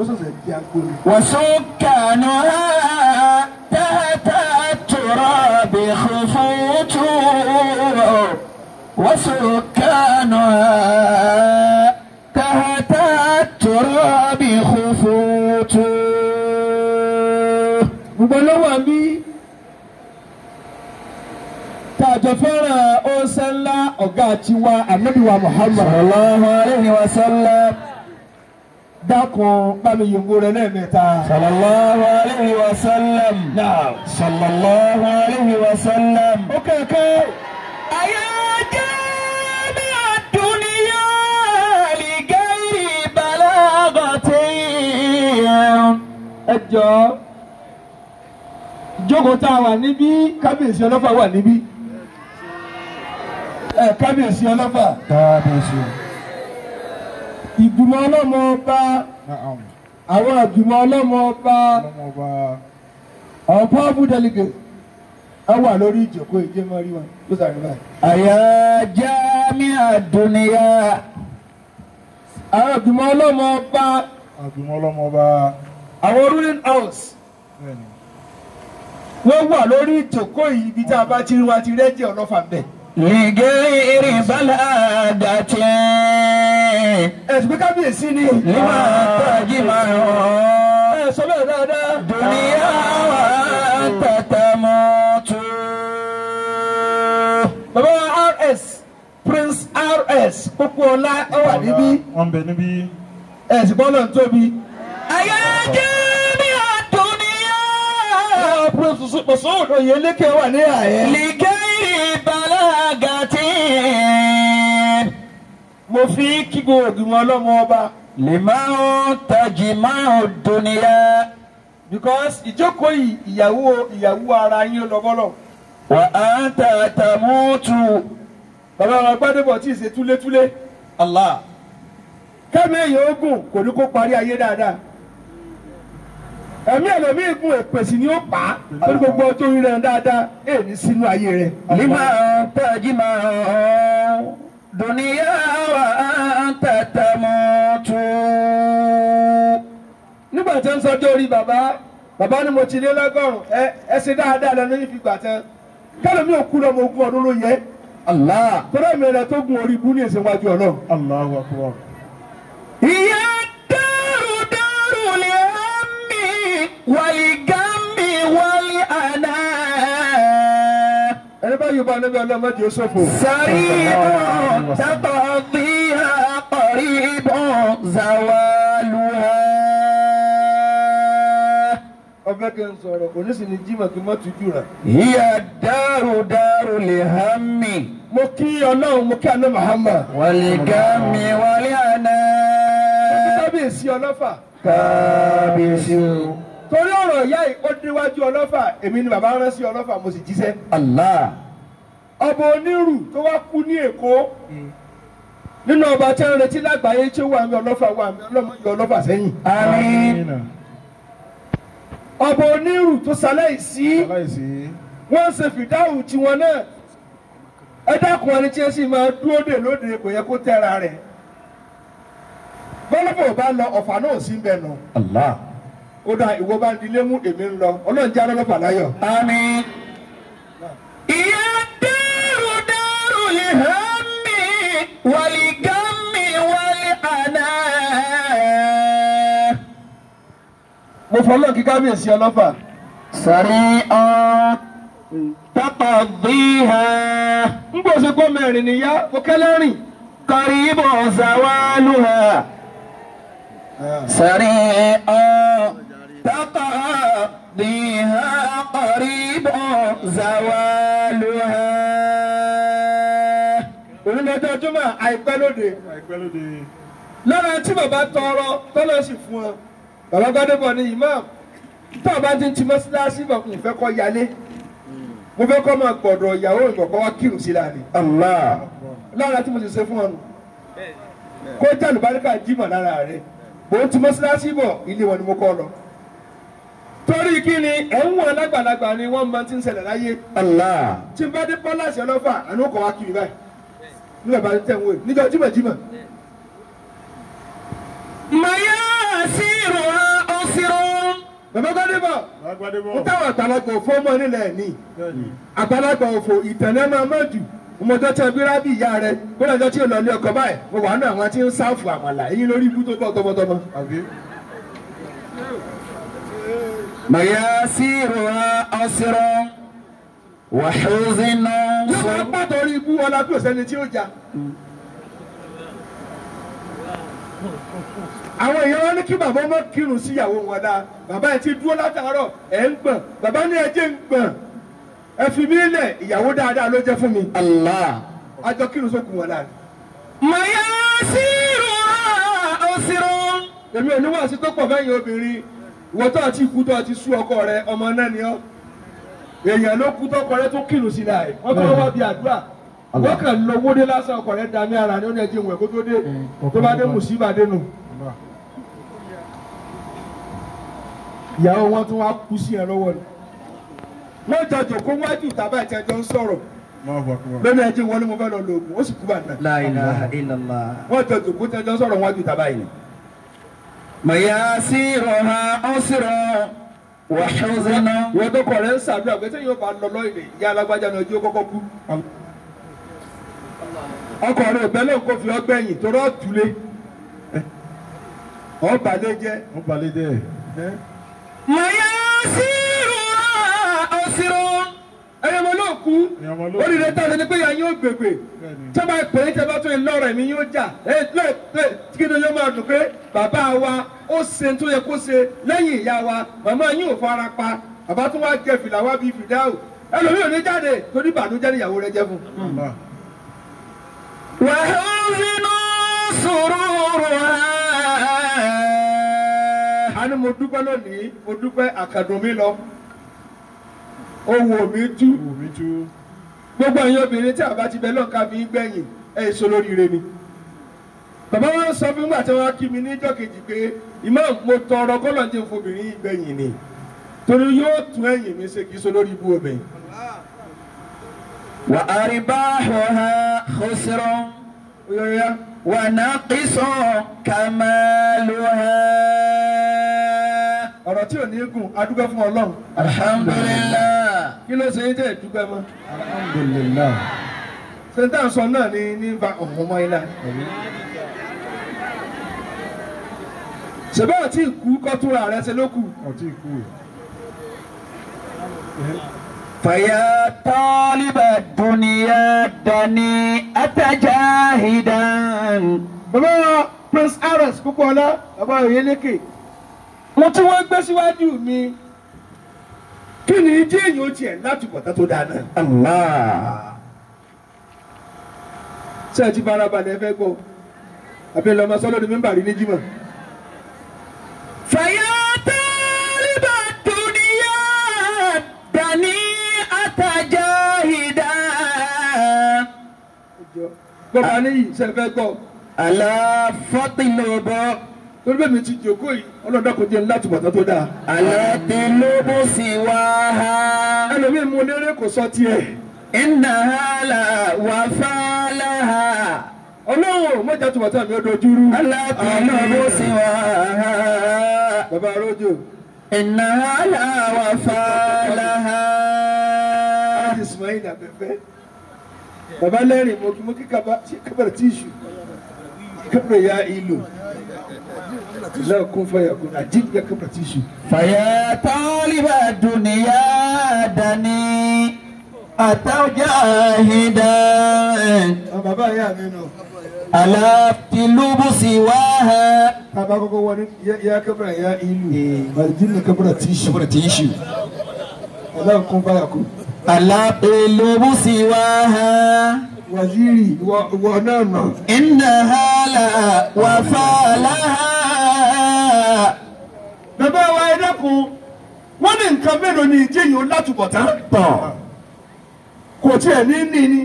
sọ̀sẹ̀ di agbóni. وسكانها تحت التراب خفوت وسكانها تحت التراب خفوت gbogbo lọ́wọ́ mi tàjọ fẹ́ràn ọ̀sẹ̀ ńlá ọ̀gá tiwa anabiwa muhammad صلى الله عليه وسلم dákun bámi yòǹgó rẹ lẹ́ẹ̀mẹ́ta. صلى الله عليه وسلم náà صلى الله عليه وسلم ó kẹ̀kẹ́ أيا جامع الدنيا لغير بلاغة ẹ jọ jókòó tá a wà níbí kábíyèsí ọlọ́fà wà níbí ẹ kábíyèsí ọlọ́fà kábíyèsí ìgbìmọ̀ ọlọ́mọ ọba àwọn ìgbìmọ̀ ọlọ́mọ ọba àwọn powerful delegate ẹ wà lórí ìjókòó ìjẹ́mọ́ rí wọn ló sàrẹ́ báyìí. أيا جامع الدنيا àwọn ìgbìmọ̀ ọlọ́mọ ọba àgbìmọ̀ ọlọ́mọba àwọn ruling house bẹ́ẹ̀ni wọ́n wà lórí ìjókòó yìí ibi tá a bá ti rí wa ti rẹ́jẹ̀ ọlọ́fà ń bẹ̀. لغير بلاغة ẹ̀sùn pé kábíyèsí ni. لما تجمع ẹ sọ bẹ́ẹ̀ dáadáa. دنيا وأنت تموت bàbá wa rs prince rs pópó ọlá ó wà níbí wọ́n bẹ níbí ẹ̀sìn bọ́lá ń tóbi. أيا جامع الدنيا àwọn prince mọ̀sọ́wọ́n òye lékè wà ní àyẹ̀. لغير بلاغة mo fi kí gbogbo ògùnmọ̀ ọlọ́mọ ọba لمن تجمع الدنيا because ìjókòó yìí ìyàwó ìyàwó ara yín lọ bọ́lọ̀. وأنت تموت bàbá wa gbádùbọ̀ tí ì ṣe túlétúlé. الله kẹ́mi èèyàn ogun kò ní kó parí ayé dáadáa. ẹ̀mí ẹ̀lọ́mí ìgún èpèsì ni ó pa á lórí gbogbo ọjọ́ orí rẹ̀ dáadáa èè ní sínú ayé rẹ̀. لمن تجمع دنيا وأنت تموت nígbà tí ń sọjọ́ orí bàbá bàbá ni mo ti lé lọ́gọ́rùn ẹ ẹ ṣe dáadáa lọ lóyún fi gbà tán kálọ̀ mi ò kú lọ́mọ ogún ọdún ló yẹ الله torí ẹ̀mí rẹ̀ tó gun orí ibú ní èsè wájú ọlọ́run. Allahu akbar هي الدار دار الهم والغم والأنام ẹni bá yorùbá níbi ọlọ́mọdé ó ṣòfò. سريع تقضيها قريب زوالها ọbẹ̀ kí n sọ̀rọ̀ kò ní sì ní jímọ̀ kí n má tujú rẹ̀. هي الدار دار الهم mo kí ọlọ́run mo kí àná Muhammad. والغم والأنام kábíyèsí ọlọ́fà. kábíyèsí o. torí ọ̀rọ̀ ìyá yìí ó déwájú ọlọ́fà èmi ni bàbá rán sí ọlọ́fà mo sì jíṣẹ́. Allah. ọba onírù tó wá kú ní èkó nínú ọba tí ń retí lágbàáyé tí ó wà ní ọlọ́fà wà ní ọlọ́mọ yọ ọlọ́fà sẹ́yìn. àmín. ọba onírù tó ṣaláìsí aláìsí wọ́n ń ṣe fìdáhùn tiwọn náà ẹ dákun ẹni tí ẹ sì máa dúró dè lóde kò yẹ kó tẹ́ra rẹ̀ bọ́lọ́fọ̀ bá lọ ọ̀fà náà sí ń bẹ̀ nù Allah. ó dà ìwọ bá ń dilé mú èmi ń lọ ọlọ́run jẹ́ alọ́lọ́fà láyọ̀. àmín. ìyá dẹ́rù dẹ́rù lè hàn mí wàlí gámi wàlí àná. mo fọlọ́ kí kábíyèsí ọlọ́fà sàrí ọ́n taqdiha ń gbọ́sẹ̀ gbọ́ mẹ́rin níyà mo kẹ́lẹ́ rìn. qaribu zawaluha. سريعا تقضيها قريب زوالها onídàájọ́ jùmọ̀ àìpẹ́ lóde àìpẹ́ lóde lára tí bàbá tọrọ tọ́lọ́ sì fún ọ bàbá gbadébọ̀ ni imam tó o bá ti ń ti mọ́síláṣí bọ̀ kò fẹ́ kọ́ yálé mo fẹ́ kọ́ máa gbọ̀dọ̀ ìyàwó ìgbọ̀kọ́ wá kírun sí láàrin الله lára tí mo sì ṣe fún ọ nù kó jẹ́ àlùbáríkà jímọ̀ lára rẹ̀ bó ti mọ́síláṣí bọ̀ ilé wọn ni mo kọ́ lọ. torí kí ni ẹ̀ ń wọ̀n lágbàlagbà ni wọ́n máa ti ń ṣẹlẹ̀ láyé الله tí n bá dé pọ́láṣí ọlọ́fà àná kọ̀ wá kiri báyìí nígbà bá tẹ̀ ń wò níjọ́ jímọ̀ jímọ̀ مياسيرها bàbá gbadébọ̀ Lágbádébọ̀. ń táwọn àgbàlagbà òfò mọ́ nílẹ̀ ní Bẹ́ẹ̀ni. àgbàlagbà òfò ìtẹ̀lẹ́ máa mọ̀ jù ọmọdé tẹ bíra bí ìyá rẹ kó lọ́jọ́ tí ò lọ ní ọkọ̀ báyìí mo wà nù àwọn tí ń sáfù àmàlà èyí lórí ibú tó bọ̀ tọmọtọmọ. Àbí? مياسيرها أسر وحزن yóò máa pàtó orí ibú ọlá bí òsẹ́ni tí ó jà. àwọn èèyàn wọn ní kí bàbá ọmọ kírun síyàwó wọn dáa bàbá yẹn ti dúró látàárọ̀ ẹ̀ ń gbọ̀n bàbá ní ẹjẹ́ ń gbọ̀n ẹ fi mí lẹ̀ ìyàwó dáadáa ló jẹ́ fún mi الله àjọ kírun sókun wọn láàrin. مياسيرها أسر èmi ò ní wàásù tó pọ̀ fẹ́yìn obìnrin ìwọ tó àti ikú tó àti sú ọkọ rẹ ọmọ náà ni ọ́ èèyàn ló kú tọkọ rẹ tó kírun sí láì wọ́n tó wá bí àdúrà wọ́n kàn lọ wóde lásán ọkọ rẹ dání ara ní ó ní ẹjẹ ìwẹ̀ kó tó dé tó bá dé mùsíbà dénú Allah. ìyàwó wọn tún wá kú sí ẹ lọ́wọ́ ni wọ́n jọ jòkó wájú tàbá ìtẹ́jọ́ ń sọ̀rọ̀ Allahu Akbar. lónìí ẹjẹ wọn ni mo fẹ́ lọ lo oògùn ó sì kú bàtà لا إله إلا الله wọ́n jọ jòkó tẹ́jọ́ sọ̀rọ̀ wájú tàbá yìí مياسيرها أسر وحزن ìwọ tó kọ rẹ ń sàdúrà pé sẹ́yìn yóò bá lọ lọ ìdè ìyá alágbájá ni ojú ó kọ́kọ́ kú ọkọ rẹ ìbẹ́lẹ̀ kò fi ọgbẹ́yìn tó rọ́ tulé ọ̀bàlẹ̀ jẹ́ Wọ́n balẹ̀ dẹ́. مياسيرها أسر ẹ̀yẹ́ mo ló kú Ẹ̀yàn ọmọ ló ó lè tán ẹni pé ìyá yín ó gbègbè Bẹ́ẹ̀ni. tí wọ́n bá pè é tí wọ́n bá tún iná rẹ̀ mi yóò jà ẹ̀ lẹ́ lẹ́ kí ni yóò máa dùn pé bàbá wa ó ṣe tó yẹ kó ṣe lẹ́yìn ìyá wa màmá yín ò fara pa bàbá tún wá jẹ fìlà wá bíi fìdáhù ẹlòmíì ò ní jáde torí ìbànújẹ́ níyàwó rẹ̀ jẹ́ fún un. Allah. وحزن سرورها a ní mo dúpẹ́ lónìí mo dúpẹ́ àkàdùn mi lọ owó mi tú Wò mí tú. gbogbo ẹ̀yin obìnrin tí àbá ti bẹ lọ́ọ̀ká fi ń gbẹ̀yìn ẹ̀ èso lóríire ni. bàbá wọn sọ fún mi àti wọn kí mi níjọ́ kejì pé ìmọ̀ mo tọrọ kọ́lọ̀ jẹ́ fobìnrin yìí gbẹ̀yìn ni torí yóò tún ẹ̀yìn mi ṣe kí so lórí ibú obìnrin. وأرباحها خسر oyọ̀yà ونقص كمالها ọ̀rọ̀ tí ò ní gùn adúgbò fún ọlọ́run الحمد لله kí ló ṣe é tẹ̀ dúpẹ́ mọ́ Alhamdulillah. sèǹtà sọ náà ní ní ba ọ̀hún mọ́ ilá. ṣèbá àti ìkú kọ́túnra rẹ̀ ṣe ló kù. Ọtí ikú. فيا طالب الدنيا دني أتجاهدا bàbá wa prince ares kúkọ́lá bàbá oyeleke mo tí wọ́n gbé síwájú mi kí ni ìdí èyí ó tiẹ̀ láti bọ̀tá tó dáa náà. الله ṣé ẹ ti fara balẹ̀ fẹ́ gbọ́ àbí lọ́mọ sọ́lọ́ ni mímbà rí ní jímọ̀. فيا طالب الدنيا دني أتجاهدا bàbá níyì ṣe fẹ́ gbọ́ ألا فطلب torí bẹ́ẹ̀ mi ti jòkó yìí ọlọ́dọ̀ kò jẹ́ láti bọ̀tá tó dáa. ألا تلب سواها ẹlòmíì mú lérè kò sọ tiẹ̀. إنها لا وفى لها ọlọ́run mọ́jà tó bọ̀tá mi ó dojúrú. ألا تلب سواها bàbá arójò إنها لا وفى لها láti ismail abẹ́fẹ́ bàbá lẹ́rìn mo kí mo kí kábàrà tíṣù kábàrà ya ìlú lẹ́ẹ̀kún fọyàkún àjíǹde kábàrà tíṣù. فيا طالب الدنيا دني أتجاهدا àwọn bàbá ìyá mi nù ألا تلب سواها bàbá kọ́kọ́ wọ ní ya- ya kábàrà ya ìlú àjíǹde kábàrà tíṣù تيشو lẹ́ẹ̀kún fọyàkún. ألا تلب سواها wàzírì ìwọ ìwọ náà nà. إنها لا وفى لها bàbá wa ẹ dẹ́kun wọ́n ní nǹkan mélòó ni ìjíyìn ó látúbọ̀tán. kò tiẹ̀ ní ní ni.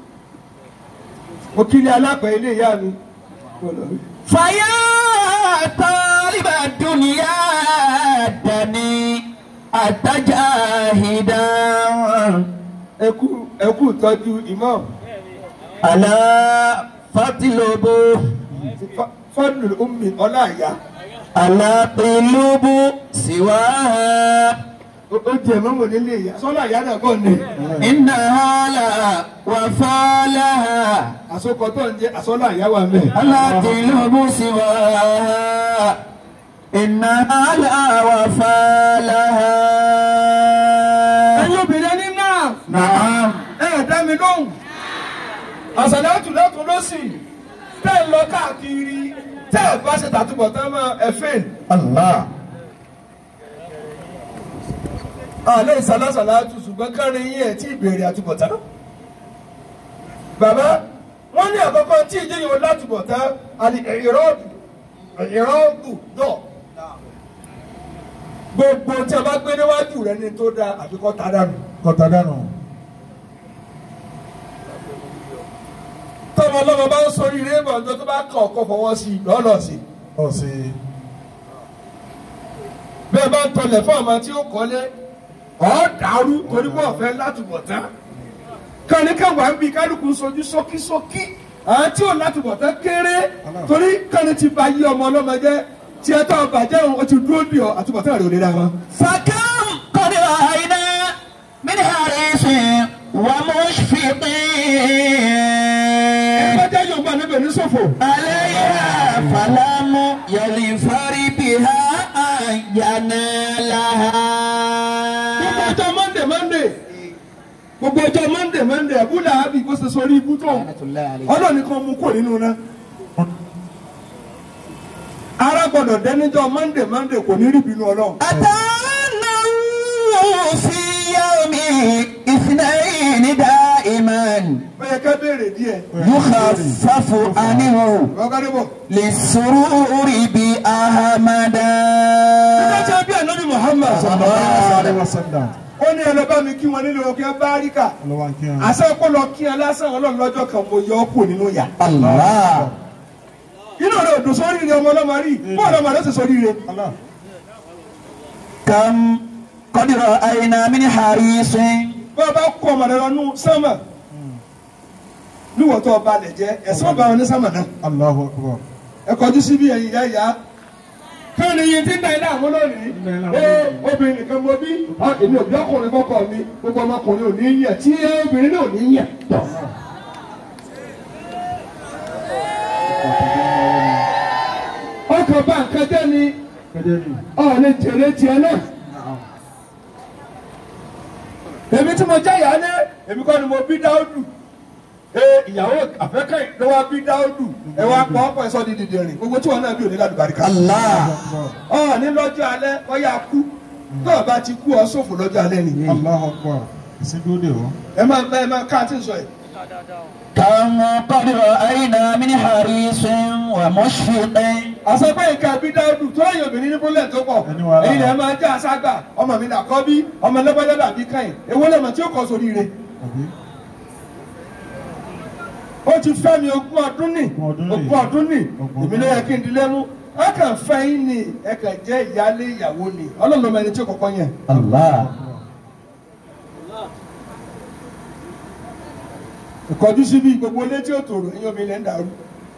mo kí ni alápẹ̀ ilé ìyá mi. فيا طالب الدنيا دني أتجاهدا ẹkú ẹkú tọ́jú imam ألا فاطلب fọdùlù umi ọláàyá القلوب سواها ó jẹ mọ́mọ́ nílé ìyá sọ́lá ìyá náà kọ́ ni إنها لا وفى لها àsokọ tó ń jẹ àsọ́lá ìyá wa mẹ́. القلوب سواها إنها لا وفى لها ẹ̀yin obìnrin ní náà نعم ẹ ẹ̀ dá mi lóhùn àṣàlátù lọ́tún lọ́sì tẹ́ ẹ lọ káàkiri tẹ́ ẹ bá ṣe tàtúbọ̀ tán mọ́ ẹ fẹ́ الله àlẹ́ ìsàlásàlátù ṣùgbọ́n kárin yín ẹ̀ tí ìbéèrè àtúbọ̀tán. bàbá wọ́n ní àkọ́kọ́ tí ìdí yìí látúbọ̀tán àti ìrọ́ọ̀dù ìrọ́ọ̀dù dọ̀. gbogbo tí a bá gbé níwájú rẹ ní tó dáa àfikọ́ ta dànù. Kọ̀tà dànù. tọ́mọ ọlọ́mọ bá ń sọrí ilé ìbọn tó bá kàn ọkọ̀ fọwọ́ sí i lọ́nà sí i. Ọ̀sẹ̀. bẹ́ẹ̀ bá ń tọlẹ̀ fún ọmọ tí ó kọ́lé ọ̀ dàrú torí wọ́n fẹ́ látúbọ̀tán. kàní káwa ń bi kálukú sojú sókísókí àwọn tí ò látúbọ̀tán kéré torí kàní ti ba yí ọmọ ọlọ́mọ jẹ́ tí ẹ tọ́ bàjẹ́ òun ó ti dúró bì ọ́ àtúbọ̀tán rẹ̀ ò lè ra wọn. فكم قد رأينا من حريص ومشفق ẹgbẹ́jẹ́ yorùbá níbẹ̀ ní ṣòfò. عليها فلم يلفر بها أن ينالها gbogbo ọjọ́ monday monday gbogbo ọjọ́ monday monday abúlé àbí kó ṣe sórí ibú tó ọlọ́ọ̀ nìkan mú kó nínú náà. ara gbọ́dọ̀ dẹ́níjọ́ monday monday kò ní rí bínú ọlọ́run. أتانه في يوم اثنين دائما bẹ́ẹ̀ ká béèrè díẹ̀. يخفف عنه ọ̀gádébọ̀. للسرور بأحمدا nígbà tí a bí ànábì muhammad Sallallahu alaihi wasallam. ó ní ẹ lọ bá mi kí wọn nílé òkè báríkà Ọlọ́wà ń kí wọn. àṣẹ kó lọ kí ẹ lásán ọlọ́run lọ́jọ́ kan mo yọ ọ́ kù nínú yà. الله inú rẹ̀ ò dùn sórí rẹ̀ ọmọ ọlọ́mọ rí bọ́ọ̀lù ọmọ rẹ̀ sì sórí rẹ̀. Allah. كم قد رأينا من حريص bá a bá kó ọmọ rẹ̀ lọ nú sánmà níwọ̀n tó ọba lẹ̀ jẹ́ ẹ̀sán ọba wọn ní sánmà náà. Allahu akbar. ẹ kọjú síbi ẹ̀yìn ìyá ìyá káàní yìí ti ń da ilé àwọn lónìí ń da ilé àwọn ee obìnrin nìkan mo bí ọ, èmi ò bí ọkùnrin kọkọ mi gbogbo ọmọkùnrin ò ní yẹ tí obìnrin náà ò ní yẹ. ọkàn bá nǹkan jẹ́ ni Kẹ́dẹ́ mi. ọ̀ lè jèrè tiẹ̀ náà. èmi tí mo jẹ́ ìyá ní èmi kọ́ ni mo bí dáúdù ee ìyàwó àfẹ́kẹ́ ló wá bí dáúdù ẹ wá pọ̀ ọ̀pọ̀ ẹ̀sọ́ di dìde rìn gbogbo tí wọn náà bí òní ládùbáríkà. الله ọ̀ ní lọ́jọ́ alẹ́ wọ́n yà kú tó o bá ti kú ọ sófò lọ́jọ́ alẹ́ nìyí. Allahu akbar. Ìsìnkú dè wọ́n. ẹ máa ẹ máa ká àti sọ yìí. كم قد رأينا من حريص ومشفق àsọpẹ́ ìka bí dáúdù tó yẹ obìnrin ní bólẹ̀ tó pọ̀ Ẹni wàhálà. èyí lè máa jẹ́ àṣàgbà ọmọ mi nà kọ́ bí ọmọ lọ́gbọ́dọ́ dàbí káyìn èwo lẹ́mọ̀ tí ó kọ́ sórí rẹ̀. Àbí? ó ti fẹ́ mi ogún ọdún nì Ogún ọdún nì. ogún ọdún nì Ogún èmi ló yẹ kí n dilé mú ẹ kàn fẹ́ yín ni ẹ kàn jẹ́ ìyálé ìyàwó ni ọlọ́run ló mọ ẹni tí ó kọ́kọ́ yẹn. الله ìkọjú síbi gbogbo ilé tí ó tòrò ẹ̀yin omi ilẹ̀ ń dàrú.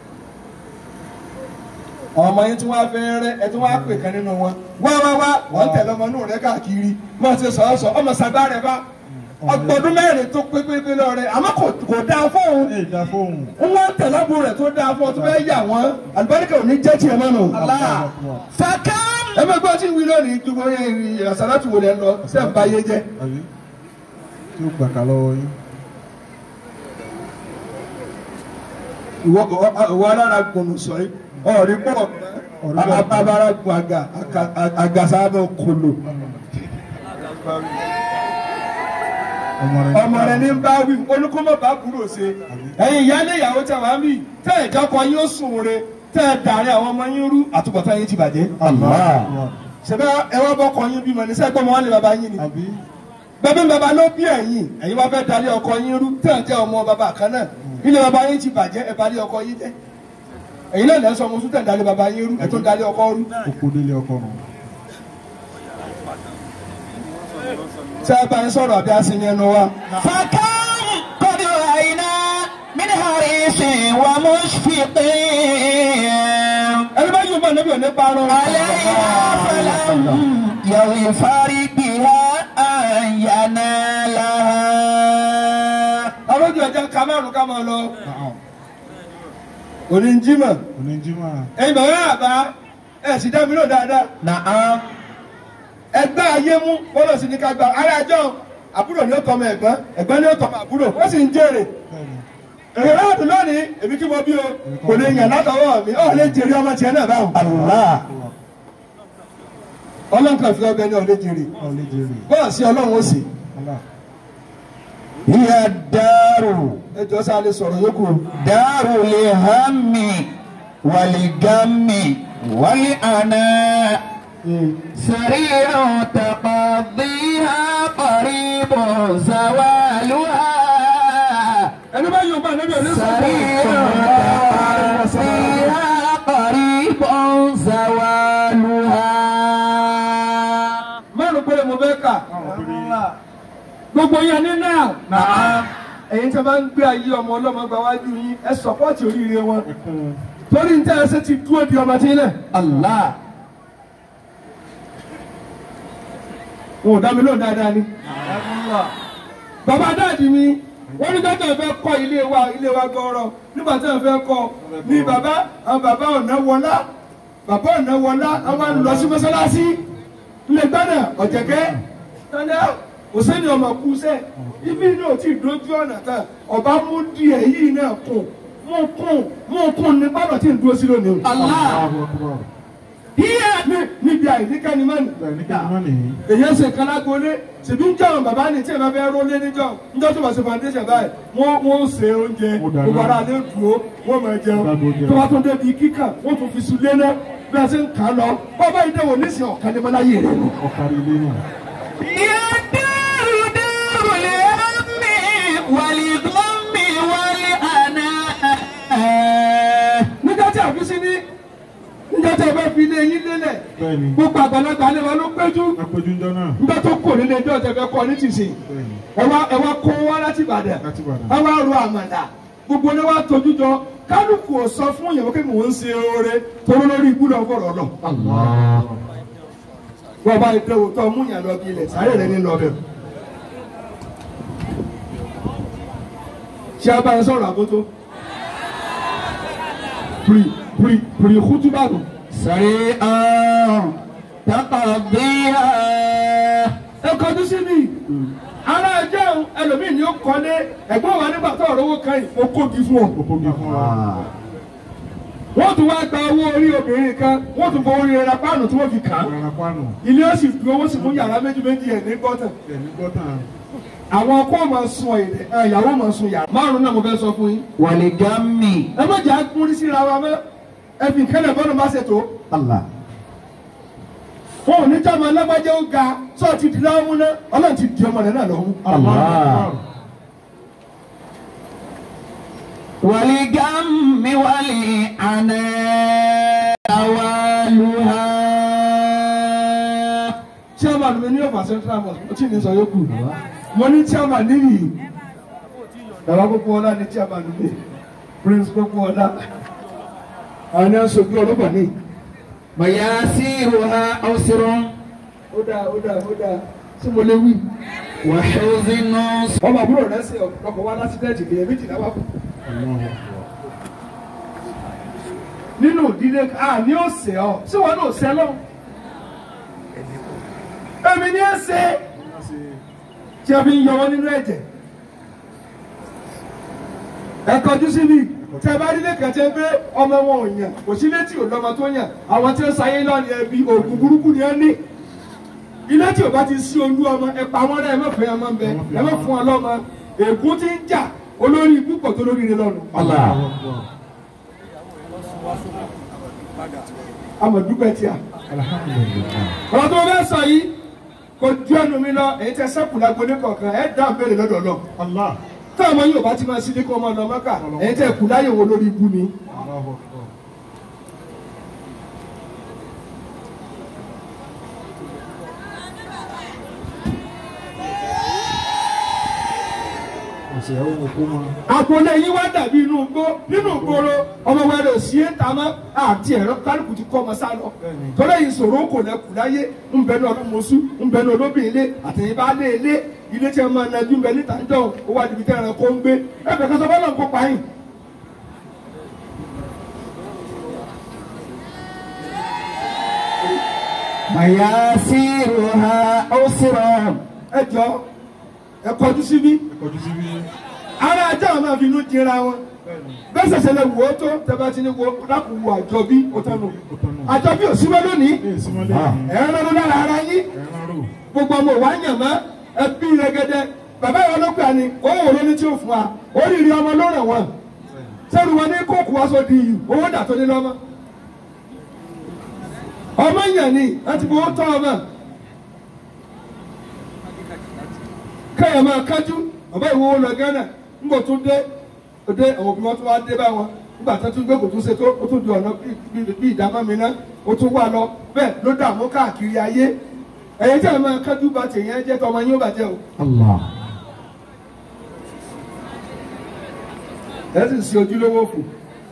ọmọ yín tí wọ́n á fẹ́ rẹ́ ẹ tí wọ́n á pè kan nínú wọn. wá wá wá wọ́n tẹ̀lé ọmọ inú rẹ káàkiri máa ṣe sọ̀rọ̀ sọ ọmọ sàgbá rẹ bá ọgbọ̀dún mẹ́rin tó pé pé pé lọ rẹ àmọ́ kò kò dáa fóun. Ẹ dá fóun. wọ́n tẹ̀lé àbúrò rẹ̀ tó dáa fún ọ tó fẹ́ yà wọ́n àlùbáríkà ò ní jẹ́ tiẹ̀ mọ́nu. Allahu akbar. فكم ẹ bẹ gbọ́ tí ń wí lónìí ju bóyá àṣàlátù wò lẹ́ lọ sẹ́ ń ba yé jẹ́. Àbí? Tí ó gbàkà lọ́wọ́ yín. ìwọ ìwọ alára gbọ̀nù sọ yìí ọ̀rí pọ̀ abara gun àga àgàsà bẹ kolo Ọmọ rẹ̀. ọmọ rẹ ní bá wí olùkọ́mọ̀ bá kúrò ṣe ẹ̀yin ìyáálé ìyàwó tẹ wàá mí tẹ ìjọkọ yín ó sùn re tẹ ẹ dàrí àwọn ọmọ yín rú àtúbọ̀tán yín ti bàjẹ́. Allahu akbar. ṣẹbẹ ẹ wá bọkọ yín bímọ ní sẹgbọn mọ wọn lè bàbá yín ni. Àbí? bàbá bàbá ló bí ẹ̀yin ẹ̀yin wá fẹ́ darí ọkọ yín rú tẹ̀ ń jẹ́ ọmọ bàbá kan náà ilé bàbá yín ti bàjẹ́ ẹ̀ balẹ̀ ọkọ yín jẹ́ ẹ̀yin náà lẹ́sọ̀ ọmọ sùn tẹ̀ ń darí bàbá yín rú ẹ̀ tó ń darí ọkọ rú. Oko délé ọkọ nù. ṣé ẹ bá yín sọ̀rọ̀ àbí asinmi ẹnu wa. فكم قد رأينا من حريص ومشفق ẹni bá yóò bá ànábì ò ní parọ́. عليها فلم يغفر بها أن ينالها ọlọ́jọ́ ẹja ká márùn ká máa lọ Naam. òní ń jí mọ̀ Oníjìmá. ẹ̀yin bàbá àbá ẹ̀ sì dá mi lò dáadáa نعم ẹgbẹ́ ayé mú bọ́lọ̀ sí ní ká gba ara ẹjọ́ àbúrò ní ó tọmọ ẹ̀gbọ́n ẹ̀gbọ́n ní ó tọmọ àbúrò wọ́n sì ń jèrè Bẹ́ẹ̀ni. èrè láàdùn lónìí èmi kí mo bí o kò lè yàn látọwọ́ mi ọ̀ lè jèrè ọmọ tiẹ̀ náà báwọn. الله ọlọ́run kan fi ọbẹ̀ ní ọ̀ lè jèrè Ọlẹ́ jèrè. bọ́ọ̀ sí ọlọ́run ó sì Allah. هي الدار ẹjọ́ sá lè sọ̀rọ̀ yókù o. دار الهم والغم والعناء سريع تقضيها قريب زوالها ẹni bá yóò bá ẹni bí سريع تقضيها قريب زوالها márùn péré mo fẹ́ kà gbogbo yẹn ní náà نعم ẹ̀yin tí a bá ń gbé ayé ọmọ ọlọ́mọ gba wájú yín ẹ sọpọ́ọ̀tì oríire wọn torí ní tẹ́ ẹ ṣe ti dúró di ọmọ tí ń lẹ̀ الله wọn ò dá mi lóhùn dáadáa ni. bàbá dáàdì mi wọ́n ní dọ́tà fẹ́ kọ́ ilé wa ilé wa gọ́rọ̀ nígbà tí wọ́n fẹ́ kọ́ ni bàbá àwọn bàbá ọ̀nà wọlá bàbá ọ̀nà wọlá àwọn ń lọ sí mọ́sálásí ilé gbọ́dọ̀ ọ̀jẹ̀kẹ́ tọ́lá òsèǹdì ọmọ kú sẹ́ ibi náà ti dojú ọ̀nà kan ọba mú díẹ̀ yìí náà kùn mú kùn mú kùn ní bàbá tí ń dúró sí lónìí. الله Allahu Akbar. yíyá níbi àìníkànnì mọ́ni Bẹ́ẹ̀ ní kí ni wọ́n nìyí? èyí ń ṣe kálágolé ṣèbí ń jẹun bàbá ní tí ẹ bá fẹ́ rólé níjọ níjọ tó bá ṣe foundation báyìí wọ́n wọ́n ṣe oúnjẹ Ó dáná. gbogbo ara lè dúró wọ́n máa jẹun Dágbó jẹun. tó bá tó débi kíkà wọ́n tún fi sùn lé náà bí a ṣe ń kà á lọ bàbá ìdẹ́wò nísìnyí ọ̀kan ní mọ́láyé rẹ̀ nù. Ọ̀kárí ilé náà. يا دار دار الهم والغم والعناء níjọ́ tí àfi sí ní níjọ́ tí a bá fi ilé yín lélẹ̀ Bẹ́ẹ̀ni. gbogbo àgbàlagbà alẹ́ wa ló péjú Apẹ̀jú ńjọ́ náà. níjọ́ tó kò nílé ẹjọ́ tẹ fẹ́ kọ́ ní tìsín Bẹ́ẹ̀ni. ẹ wá ẹ wá kó wá láti Ìbàdàn Láti Ìbàdàn. ẹ wá ro àmàlà gbogbo ní wá tójú jọ kálukú ò sọ fún ìyàwó kí mò ń ṣe oore toró lórí ibú lọ fọ̀rọ̀ lọ. wọ́n bá ìdẹ́wò tó mú yàn lọ bí ilẹ̀ sáré rẹ̀ ní lọ bẹ̀. ṣé a bá ń sọ̀rọ̀ àbótó? pìrì pìrì pìrì kútúbà nù. سريعا تقضيها ẹ kọjú sí mi ara ẹjẹ ẹlòmíì ni ó kọ́lé ẹ̀gbọ́n wa nígbà tó ọ̀rọ̀ owó kan yìí ó kógi fún ọ. Òpógi fún wa. wọ́n tún wá gba owó orí obìnrin kan wọ́n tún fọ orí ẹra páànù tí wọ́n fi kà á. Rárá pánù. ilé ó sì fi owó sí fún yàrá méjì méjì ẹ̀ ní gọ́tà. Ẹ̀mí gbọ́tàn. àwọn ọkọ máa sun èdè ẹ, ìyàwó máa sun yàrá. márùn náà mo fẹ́ sọ fún yín. والغم ẹ má jà kúrí síra wa mọ́ ẹ fi kẹ́lẹ̀ bọ́ọ̀lù má ṣètò. الله wọn ò ní jọ́ ọmọ alágbájá ó ga sọ ti di láwọn múná ọlọ́run ti di ọmọ rẹ̀ náà lọ́wọ́. الله والغم والعناء أوالها chairman mi ní ọ̀fà central mosque mo ti ní sọ yókù mo ní chairman níyì bàbá gbogbo ọlá ní chairman mi prince gbogbo ọlá àwọn ní aṣojú ọlọ́pàá ní. مياسيرها أسر ó dáa ó dáa ó dáa tí mo lè wí. وحزن ọmọ àbúrò rẹ ṣe ọkọ̀ wá lásìdẹ́ẹ̀tì lè méjìlá wà fún. Allahu Akbar. nínú ìdílé a ní ó ṣe ọ ṣé wọn náà ṣe lọ. èmi ní ẹ ṣe tí a fi ń yọ wọn nínú ẹ̀jẹ̀. ẹ kọjú sí mi tí a bá rí lẹ́kàn tí a gbé ọmọ wọn ò yàn kò sí létí ò lọ́mọ tó yàn àwọn tí ó sayé lọ́ọ̀ni ẹbí oògùn burúkú ni ẹ ní. ilé tí ò bá ti sí olú ọmọ ẹ pa wọn rẹ ẹ má fẹ́ ọmọ ń bẹ ẹ má fún ọ lọ́mọ ègún ti ń jà olórí ikú pọ̀ tó lórí ire lọ́nu. الله Allahu Akbar. amọ̀dúpẹ́ tí a. Alhamdulillah. ọ̀rọ̀ tó fẹ́ sọ yìí kò ju ẹnu mi lọ èyí tẹ sẹ́kù lágbo ní kọ̀ọ̀kan ẹ̀ dá béèrè lọ́dọ̀ lọ. Allah. tí ọmọ yóò bá ti máa sílé kó ọmọ lọ mọ́kà èyí tẹ kù láyè wo lórí ibú ni. Allahu Akbar. ṣèyàwó òkú mọ́. agboolé yín wá dàbí inú igbó nínú ìgboro ọmọ wa rẹ̀ sí ẹ̀ta mọ́ àti ẹ̀rọ kálukú ti kọ́ ọmọ sá lọ tọ́lá yìí sọ̀rọ̀ kò lẹ́kù láyé ń bẹ ní ọdún mọ́sú ń bẹ ní olóbìn ilé àtẹ̀yìn bá lé ilé ilé tí a máa najú ń bẹ níta ń jọ ó wá dìbìtẹ́ ẹ̀rọ kó ń gbé ẹ̀fẹ̀ kan sọ fọ́lọ́ ń kópa yìí. mayasiruha usra ẹ jọ ẹ kọjú síbí Kọjú síbí. ara ajá àwọn máa fi inú dira wọn bẹ́ẹ̀ sẹ̀sẹ̀ lè wò ó tó tẹ́bá ti ní wo lápò wo àjọ bí ó tán nù Ó tán nù. àjọ bí ò sí mọ́ lónìí Ilé ìsúnmọ́lé. ẹ̀ ń rán lára ara yín Ẹran rò. gbogbo ọmọ wa yàn mọ́ ẹbí rẹgẹdẹ bàbá ìwọ ló gbà ní owó wo ló ní tí ó fún wa oríire ọmọ ló ràn wọn sẹ́nu wọn ní kóòkù wá sódì yìí owó dà tó ní lọ́mọ ọmọ yàn ni láti fowó tọ́ ọmọ kẹ́yà máa kájú bàbá ìwọ lọ Ghana ńgbò tún dé òde àwọn òbí wọn tún wá dé bá wọn nígbà tó tún gbé kò tún ṣe tó ó tún di ọ̀nà bí- bí ìdámọ́ mi ná ó tún wà lọ bẹ́ẹ̀ ló dààmú káàkiri ayé ẹ̀yin tí a máa kájú bá tèèyàn jẹ́ tọmọ yín ó bàjẹ́ o Allah ẹ sì ń ṣe ojúlówó fò.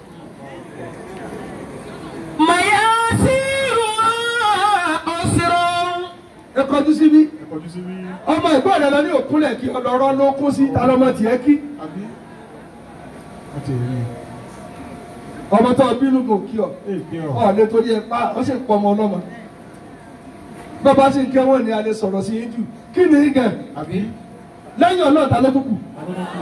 mayasiruha usra ẹ kọjú síbí Ẹ kọjú síbí. ọmọ ìgbọ́n rẹ lọ ní òkúnlẹ̀ kí ọlọ́rọ́ ló kún sí ta lọ́mọ tiẹ̀ kí Àbí? Wọ́n ti rí i. ọmọ tó bínú kò kí ọ Èké ọ̀. ọ lè torí ẹ pa ọ sì ń pọ ọmọ ọlọ́mọ bàbá sì ń kẹ́ wọ́n ní alẹ́ sọ̀rọ̀ sí yín jù kí ni gan Àbí? lẹ́yìn ọlọ́ọ̀ta ló tún kù Adọ́dọ́kù.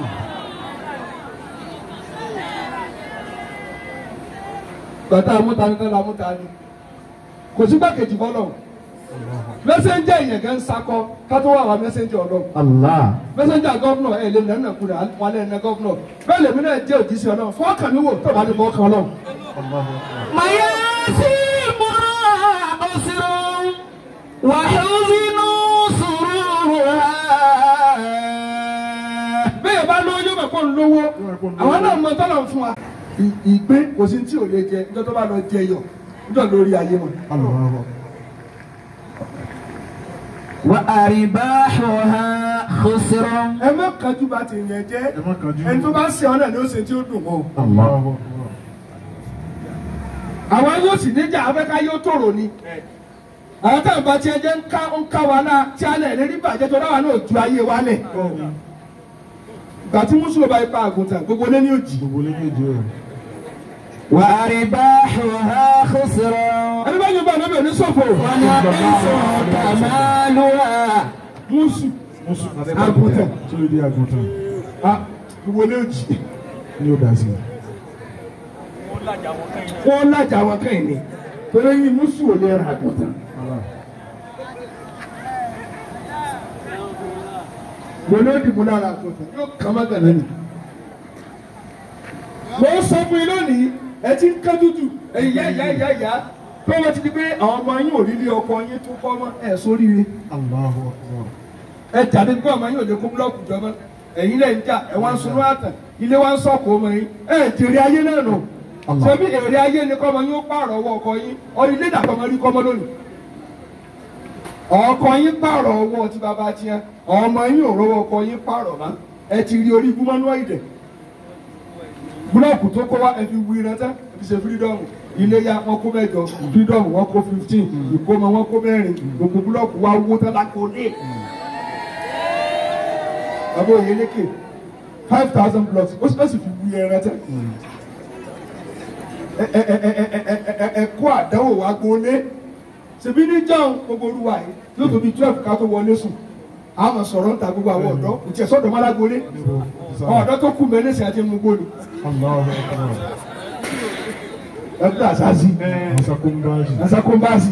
gbàtà amúta ní tẹ́lẹ̀ amúta ni kò sí gbàkejì fọlọ́ mẹsẹ̀njà yẹn gan sakọ kátó wà wá mẹsẹ̀njà ọlọ́ Allah mẹsẹ̀njà gọ́vnọ̀ ẹ̀ lè nẹ́nà kúrẹ́ wọn lè nẹ́ gọ́vnọ̀ bẹ́ẹ̀ lèmi náà jẹ́ òjíṣẹ́ ọlọ́ fọ́ọ̀kàn mi wò tó bá ní fọ́ọ̀kàn ọlọ́ Allahu Akbar. mayasiruha usra wa huzinu sururuha bẹ́ẹ̀ bá lówó yóò mọ̀ kó ń lówó àwọn náà mọ tọ́lọ̀ ń fún wa. ì- ìgbé kò sí tí ò lè jẹ níjọ́ tó bá lọ jẹ yọ níjọ́ lórí ayé wọn. Allahu Akbar. wa aribahuha khusra ẹ má kájú bá ti yẹn jẹ́ Ẹ má kánjú. ẹni tó bá ṣe ọ náà ni ó ṣe tí ó dùn mọ́. Allahu Akbar. àwọn yóò sì níjà afẹ́ká yóò tòrò ni. àwọn táwọn bá tiẹ̀ jẹ́ ń ká ń ká wa náà tí a lẹ̀ lérí bàjẹ́ tó dáwà náà ju ayé wa lẹ̀. Bẹ́ẹ̀ni. ìgbà tí mùsùlùmí bá ipa àgùntàn gbogbo lé ní òjì. Gbogbo lé méje rẹ̀. wa aribahuha khusra ẹni bá yóò bá ọ̀nà bẹ̀rẹ̀ ní sọ̀fọ̀. wa naqisu kamaluha mùsù Mùsùn. Àgùntàn. Tí ó di àgùntàn. ah, gbogbo lé òjì. Ní ó dà sí. wọ́n lájà wọn kẹ́yìn ni torí yín mùsù ò lè ra àgùntàn. Allah. mo ló dìbò lára àgùntàn yóò kàn má gànà ni. mo ń sọ fún yín lónìí ẹ ti ń kájú jù ẹ̀yìn yá yá yá yá pé wọ́n ti di pé àwọn ọmọ yín ò rí ilé ọkọ yín tó kọ́ mọ́ ẹ̀ sóríire. Allahu Akbar. ẹ jáde pé ọmọ yín ò lè kó búlọ́ọ̀kù jọmọ́ ẹ̀yin lẹ́yìn jà ẹ̀ wá ń sunú àtàn ilé wa ń sọ̀kò ọmọ yín ẹ̀ jèrè ayé náà nù. Allah. ṣebí èrè ayé ni kọ́mọ yín ó pààrọ̀ ọwọ́ ọkọ yín ọ ilé ìdàpọ̀ ọmọ rí kọ́mọ lónìí. ọkọ yín pààrọ̀ ọwọ́ tí bàbá tiẹ̀ ọmọ yín ò rówó ọkọ yín pààrọ̀ mọ́ ẹ ti rí orí gúmọ́nú ìdẹ̀ búlọ́ọ̀kù tó kọ́ wá ẹ fi wí rántá ẹ fi ṣe fírídọ́ọ̀mù iléyà wọn kó mẹ́jọ fírídọ́ọ̀mù wọn kó fifteen ìkómọ wọn kó mẹ́rin gbogbo búlọ́ọ̀kù wa wó tán lákòó ní bàbá òye lékè five thousand blocks ó sì ó sì fi wí ẹran tẹ ẹ ẹ ẹ ẹ ẹ ẹ ẹ ẹ kó àdánwò wa gbólé ṣèbí ní john gbogbo olúwa yìí yóò tóbi twelve ká tó wọlé sùn àmọ́ sọ̀rọ̀ ń ta gbogbo àwọn ọ̀dọ́ kò tiẹ̀ sọ́dọ̀ má lágbólé àwọn ọ̀dọ́ tó kù mẹ́lẹ́sì àti mú gbóni Allahu Akbar. ẹgbẹ́ àṣàṣì Masakumbaji. nasakombasi.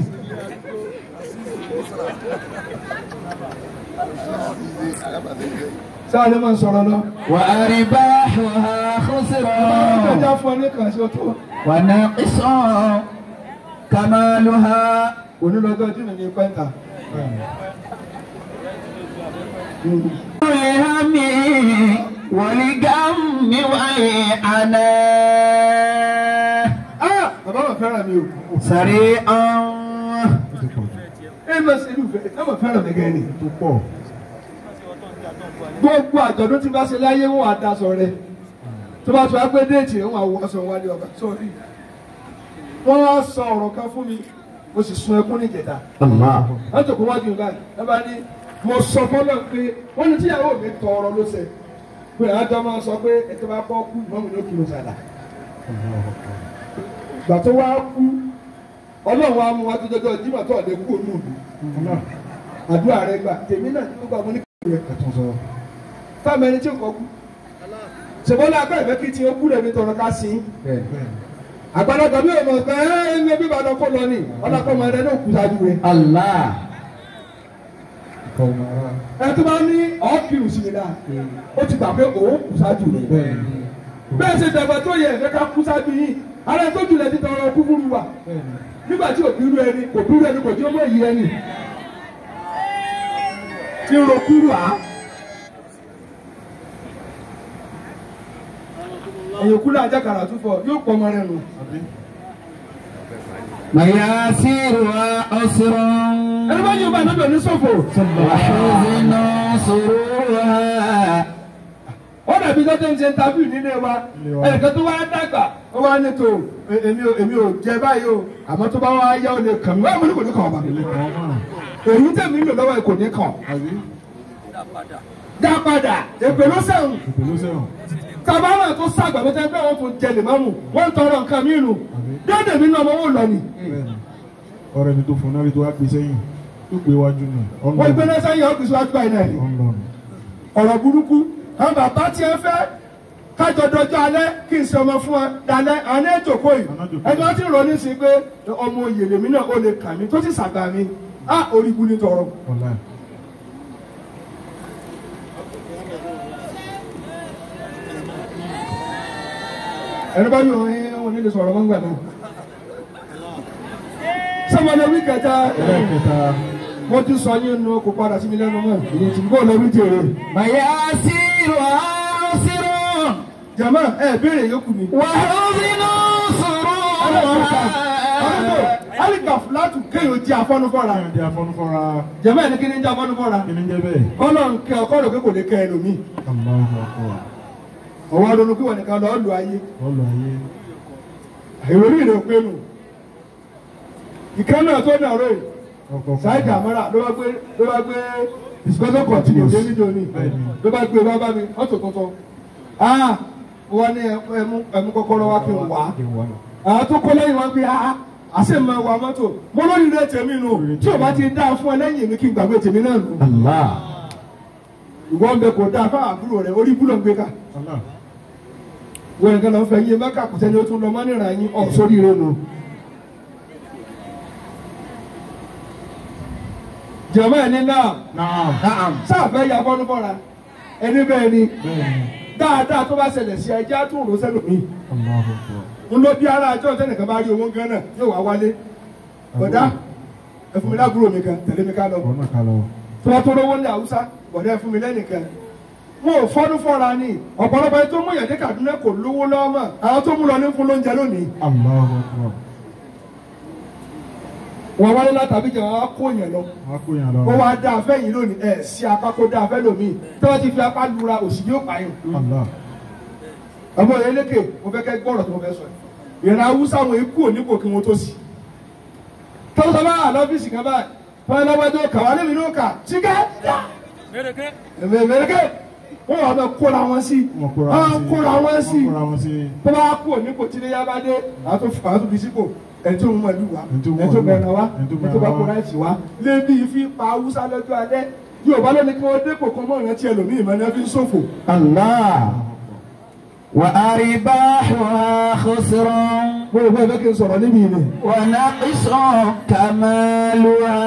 sáà lè máa sọ̀rọ̀ lọ. wa aribahuha khusra ìgbàjà fún ọ ní kàn sí ọtún. wa naqisu kamaluha onílọ́jọ́ jìnnà ní pẹ́ńtà. الهم والغم والعناء ah bàbá mà fẹ́ràn mi o. سريعا Ó ti pọ̀ jù. ẹ má ṣe irú fẹ́ ẹ má fẹ́ràn mi gẹ́ni. Tó pọ̀. gbogbo àjọ̀dún tí bá ṣe láyé wọn àdásọ rẹ tó bá tó wá pé déètì wọn àwọn aṣọ wálé ọba sórí wọn wá sọ ọ̀rọ̀ kan fún mi mo sì sun ẹkún ní ìjẹta Allah. wọn tó kó wájú mi báyìí wọn bá ní mo sọ fọlọ pé wọn ní tíyàwó mi tọrọ ló ṣe pé àjọ máa sọ pé ètò bá kọ́ kú ìmọ̀ mi ló kí ló sàdá gbà tó wá kú ọlọ́run wa mú wa tó jọjọ jímọ̀ tó ọ̀dẹ kú òun òdu àdúrà rẹ gbà tèmi náà ní gbogbo àwọn oníkèké rẹ ẹ̀tún sọ. táwọn ẹni tí ò kọ́ kú ṣèbọ́lá akọ́ ìfẹ́ kí tí ó kú lẹ́ni tọrọ ká sí bẹ́ẹ̀ àgbàlagbà bí ọmọ ọgbà ẹ ẹ ní ẹbí ìbàdàn kó lọ ní ọlọ́kọ́ ọmọ ẹ̀rẹ́ náà kú sáájú rẹ Allah. ìkọ̀ ọmọ ara. ẹ tó bá ní ọ̀ọ́kìrù sí mi dáa ó ti gbà pé òun kú sáájú rẹ bẹ́ẹ̀ ni bẹ́ẹ̀ ṣe dàgbà tó yẹ ẹ̀fẹ́ ká kú sáájú yìí ara tó jùlẹ̀ ti tọrọ kú fún mi wà bẹ́ẹ̀ ni nígbà tí òbí rú ẹni kò dúró ẹni kò tí ó mọ èyí ẹni tí ń ro kúrú à. èyàn kúlẹ̀ ajákàrà túfọ̀ yóò pọ̀ ọmọ rẹ̀ nù. àbí Mayasiruha usrun. ẹni bá yóò bá ẹni bẹ̀rẹ̀ ní sọ̀fọ̀. Wa huznu suruha. ó dàbí lọ́tọ̀ ń ṣe interview nílé wa ẹnìkan tó wá dàgbà ó wá ní tó èmi ò èmi ò jẹ báyìí o àmọ́ tó bá wá yá ó lè kàn mí wá mo ní kò ní kàn ọ́ bá ilé kan náà èyí tẹ̀mí lò lọ́wọ́ ẹ̀ kò ní kàn. àbí dá padà èpè ló sẹ́wọ̀n. ìpèlú sẹ́wọ̀n tabara tó sàgbà tó tẹ́ pé wọ́n tún jẹ lèmọ́mù wọ́n ń tọrọ nǹkan mí nù dédé mi náà wọ́n lọ ni bẹ́ẹ̀ ni ọ̀rẹ́ mi tó fún náà rí tó wá gbé sẹ́yìn tó gbé wájú nù wọ́n gbé náà sẹ́yìn ọ́fíìsì wájú báyìí náà ni ọ̀nlọ́nù ọ̀rọ̀ burúkú àwọn bàbá tí ẹ fẹ́ kájọ dọjọ́ alẹ́ kí n ṣe ọmọ fún ẹ dalẹ́ àwọn ẹ̀ jòkó yìí ẹjọ́ tí ń rọ ní sí pé ọmọ òye lèmi náà ó lè kà mí tó sì sàgbà mi á orí bu ní tọrọ. ọ̀la ẹni bá yọ ẹ wọn nílé sọ̀rọ̀ mọ́ gbà náà. sọ́mọdé wí kẹta ẹlẹ́kẹta mo ti sọ yín nu kó padà sí mi lẹ́nu mọ́ ìyẹn tí kò lọ wí jèrè. Mayasiruha usrun. jama ẹ béèrè yòókù mi. Wa huznu suruha. alika filatu kéèyàn jẹ afọnufọra káyọ̀ di afọ́nufọ́ra jama ẹni kí ni jẹ afọnufọra kí ni jẹ́ bẹ́ẹ̀ kọlọ nkẹ ọkọ rẹ pé kò lè kẹ ẹ lómi Allahu akbar ọwọ ọdún kí wọn nìkan lọ lù ayé ọlọ ayé ìròrí rẹ pé nù ìkànnì tó ní ọ̀rọ̀ yìí ọkọ̀ sáyidì àmọ́ra ló bá gbé ló bá gbé discussion continue dé níjọ ní ló bá gbé wá bá mi ọ̀tọ̀ tuntun ah wọn ní ẹmú ẹmú kọ́kọ́rọ́ wá kí n wá àwọn tó kọ́ lẹ́yìn wọn pé ah àṣẹ máa wà mọ́tò mo lórí rẹ tèmi nù tí o bá ti dáa fún ẹ lẹ́yìn mi kí n gbàgbé tèmi náà nù Allah. ìwọ ń bẹ kò dáa fáwọn àbúrò rẹ orí búlọ̀ ń gbé ká Allah wọn nìkan lọ fẹ́ yé mẹ́ka kò sẹ́ni ó tún lọ mọ́ nìran yín ọ̀ sórí rẹ nù. jẹ̀mọ́ ẹ̀ ní náà naam sáàfẹ́ ya fọ́nú fọ́ra ẹni bẹ́ẹ̀ ni bẹ́ẹ̀ ni dáadáa tó bá ṣẹlẹ̀ sí ẹjẹ́ tó rò sẹ́nu mi Allahu akbar ń lọ bí ara àjọ tẹnìkan bá rí owó gan náà yóò wá wálé bọ̀dá ẹ fún mi lábúrò mi kan tẹ̀lé mi ká lọ ọ̀nà kalọ̀ tó bá tó rówó ní haúsá bọ̀dá ẹ fún mi lẹ́nìkan wọn ò fọ́nú fọ́ra ni ọ̀pọ̀lọpọ̀ ẹni tó mú ìyàdé Kaduna kò lówó lọ́wọ́ mọ́ àwọn tó mú lọ ní fún lóúnjẹ lónìí Allahu akbar wọn wálé látàbí jẹ wọn á kó yẹn lọ wọ́n kó yàn lọ wọn wá dá afẹ́ yìí lónìí ẹ̀ sí apá kó dá afẹ́ lómi tí wọ́n ti fi apá lura òsì yóò pààyàn Allah ọmọ yẹn lékè mo fẹ́ kẹ́ gbọ́rọ̀ tó mo fẹ́ sọ yìí ìran awúsá wọn ikú onípò kí wọ́n tó sí tọ́sọ bá wà lọ́fíìsì kan báyìí fún ẹlọ́wọ́dọ́ kà wá lẹ́mi ló kà síkẹ́ mẹ́rẹ́kẹ́ wọ́n wà bẹ́ẹ̀ kóra wọn sí wọ́n kóra wọ́n kóra wọn sí wọ́n kóra wọn sí tó bá kú onípò tí ilé yá bá dé àtò àtò fi sípò ẹni tó ń mọ ìlú wa Ẹni tó mú ẹni tó ìlú bẹ̀rẹ̀ wa ẹni tó ẹni tó bá bẹ̀rẹ̀ kó wa. láìsí wa lébi ìfi pa awúsá lọ́jọ́ alẹ́ Yorùbá ló ní kí wọ́n dépò kan mọ́ ìrántí ẹlòmíì mọ́ ní ẹ fi ń ṣòfò Allah. Wa aribahuha khusrun. mo rò pé ẹ fẹ́ kí n sọ̀rọ̀ níbi ìlú. Wa naqisun kamaluha.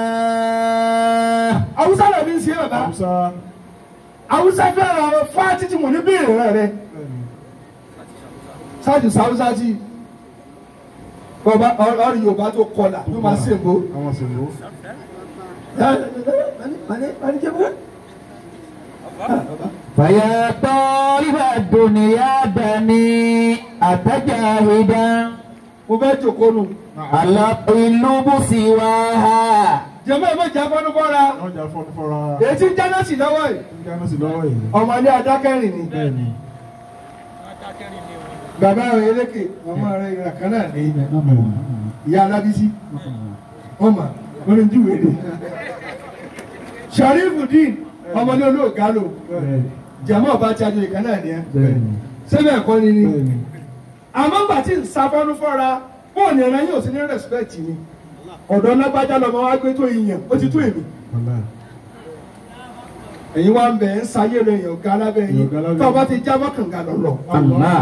awúsá lè fi ń ṣe bàbá Musa awúsá fẹ́ràn àwọn fáàtì tí mo ní bèèrè rẹ̀ rẹ̀ bẹ́ẹ̀ ni sáàjù sáwúsá tí bàbá ọ̀rọ̀ Yorùbá tó kọlà ló máa ṣe èbó. àwọn sì lò فيا طالب الدنيا دني أتجاهدا mo fẹ́ jòkó nù. القلوب سواها jẹ́mọ́ ìmọ̀ ìjà fọ́nú fọ́ra ọjà fọ́nú fọ́ra èyí tí ń jáná sí lọ́wọ́ yìí ń dáná sí lọ́wọ́ yìí ọmọ ilé adákẹ́rìn ni bẹ́ẹ̀ ni bàbá rẹ̀ eléke ọmọ rẹ̀ ìrà kan náà ní ìyá alábísí ọmọ lórí júwèé ni Sharifudeen ọmọdé olóògá lò bẹ́ẹ̀ ni jẹ́mọ́ ọba tí a jẹ ìkan náà ní ẹ bẹ́ẹ̀ ni sẹ́bẹ̀ ẹ̀kọ́ ni ni bẹ́ẹ̀ ni àmọ́ gbà tí ń sa fọ́nú fọ́ra bóòní ẹ̀rọ yóò sí ní respect mi ọ̀dọ́ lágbájá lọ́mọ wá gbé tó ìyàn ó ti tó èmi ọ̀la ẹ̀yin wá ń bẹ̀ ń sayé rẹ̀ èèyàn ga lábẹ́ yín Èèyàn ga lábẹ́ tó o bá yín. ti jábọ́ kànga lọ́lọ́ Allah.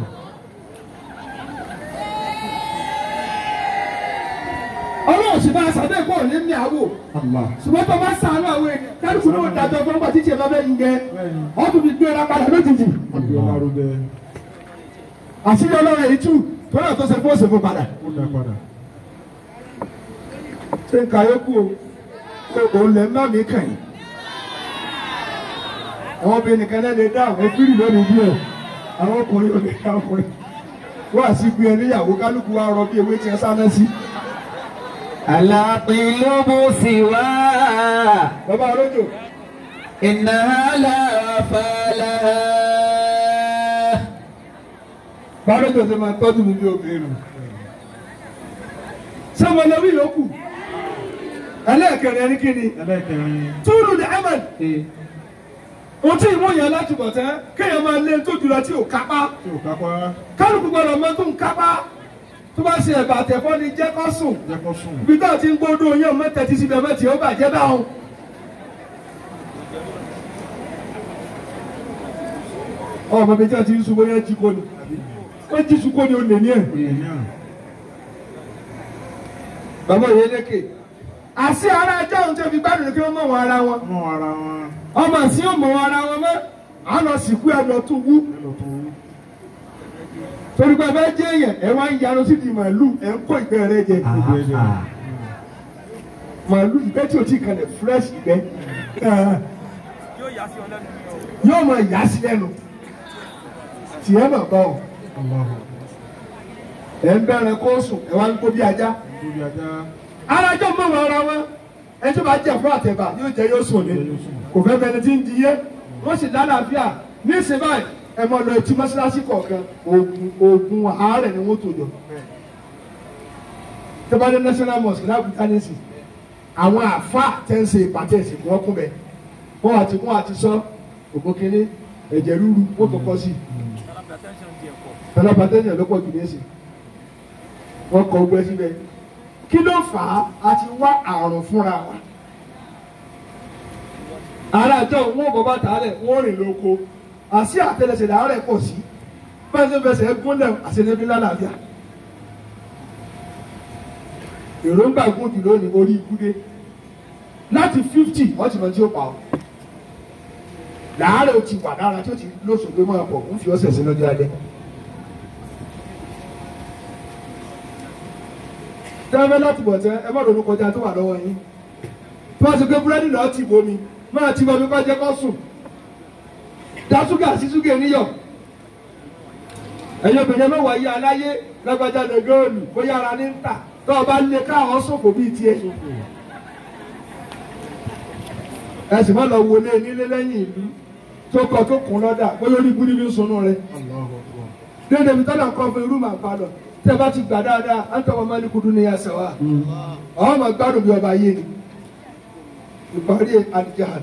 ọlọ́run sì bá a sàdé kó ní ní àwò Allah ṣùgbọ́n tó bá sàánú àwọn èèyàn kálukú náà dájọ́ fún ọgbà títí ẹ̀ bá fẹ́ yin gẹ bẹ́ẹ̀ ni wọ́n tún fi gbé ra padà lójijì àbí ọlárúdẹ àṣírí ọlọ́run èyí tù tó náà tó ṣe fún òṣèfún padà ó dá padà ṣé ń ka yókù o pé òun lè má mi kàn yín àwọn obìnrin nìkan náà lè dá àwọn fírì lónìí díẹ̀ àwọn ọkùnrin ò lè dá ọkùnrin wọ́n àti gbé ẹ níyàwó kálukú wa rọ bí ewé tí ẹ sáná sí. القلوب سواها bàbá olójó إنها لا وفى لها bàbá olójó ti máa tọ́jú mi bí obìnrin. sọ́mọ lórí yòókù ẹlẹ́ẹ̀kẹrin ẹni kí ni ẹlẹ́kẹrin túrú ní ahmed ohun tí ìmọ̀ yẹn láti bọ̀ tẹ́ kéèyàn máa lé tó jùlọ tí ò kápá tí ò kápá kálukú gbọdọ̀ mọ tó ń kápá tó bá ṣe ẹ̀bà àtẹ̀fọ́ ni jẹ́ kó sùn jẹ́ kó sùn ibi tó ti ń gbódò yàn mẹ́tẹ̀ tí síbẹ̀ mẹ́tì ó bàjẹ́ báwọn. ọmọ mi tí a ti ń sunwó yẹn jí kó ni wọ́n jí sun kó ni ó lè ní ẹ̀. èèyàn bàbá yẹn lékè àṣì ara ajá òun tẹ́ fi gbádùn ní kí wọ́n mọ̀ wọn ara wọn mọ́ ara wọn ọmọ àṣì ò mọ̀ wọn ara wọn mọ́ àlọ́ sìnkú ẹ̀ lọ tún wú ẹlò tó wú torí pé ẹ fẹ́ jẹ́ èèyàn ẹ wá ń yanu sí di màálù ẹ ń kó ìgbẹ́ rẹ jẹ gbogbo ẹ̀jẹ̀ màálù ìgbẹ́ tí o ti kalẹ̀ fresh ìgbẹ́ yóò máa yà sí lẹ́nu tiẹ̀ mà bá o Allah ẹ ń bẹ̀rẹ̀ kó sùn ẹ wá ń kó bí ajá lórí ajá alájọ mọ̀ wọn ara wọn ẹ tó bá jẹ fún àtẹ̀bà yóò jẹ yóò sùn ní kò fẹ́ bẹni tí ń di yé wọ́n sì lálàáfíà ní ìsìn báyìí ẹ mọ lọ etí mọ́ṣáláṣí kọ̀ọ̀kan oògùn oògùn àárẹ̀ ni wọ́n tó jọ tẹ́bàdé national mosque lábùjá nísì àwọn àfa tẹ́ ń ṣe ìpàtẹ́ ìsìnkú wọn kún bẹ́ẹ̀ wọ́n àti wọ́n àti sọ ògùn kínní ẹ̀jẹ̀ rúru wọ́n kọ́kọ́ sí tẹ́lẹ̀ pàtẹ́yìn ló pọ̀ jù ní ìsìn wọ́n kọ ogbẹ́ síbẹ̀ kí ló fà á a ti wá àrùn fúnra wa alájọ wọn bọ bàtà rẹ wọn rìn lóko àti àtẹlẹsẹ̀ làárẹ̀ pọ̀ sí fẹsẹ̀ fẹsẹ̀ gúnlẹ̀ àṣẹlẹbí lálàáfíà èròǹgbà gùn jù lónìí orí ikúdé láti fifty wọ́n ti mọ tí ó pa ọ́ làárẹ̀ ó ti wà lára tí ó ti lóṣù pé máa pọ̀ ń fi ọ̀sẹ̀ sí lọ́jọ́ alẹ́. tẹ́lẹ̀ láti bọ̀ tẹ́ ẹ má ronú kọjá tó wà lọ́wọ́ yín tí wọ́n ti gbé búrẹ́dì lọ́ọ́ tì bomi máa ti bomi kọ́ jẹ́ kó sùn dá ṣúgà sí ṣúgà níyọ̀ ẹ̀yin obìnrin mẹ́wàá yí aláyé lágbájá lè góòlù bóyá ara ní ń tà tó o bá lé káwọn ṣòfò bíi tiẹ̀ ẹ sì má lọ wọlé nílé lẹ́yìn ìlú tó kọ tó kún lọ́dà bóyá orí ibú níbi ń sunú rẹ Allahu Akbar dédé mi tọ́lá nǹkan fún irú màá padà tẹ́ bá ti gbà dáadáa á ń tọ́wọ́ máa ní kudu ní ẹsẹ̀ wa àwọn ọmọ gbádùn bí ọba yé ni ìparí àdìjáde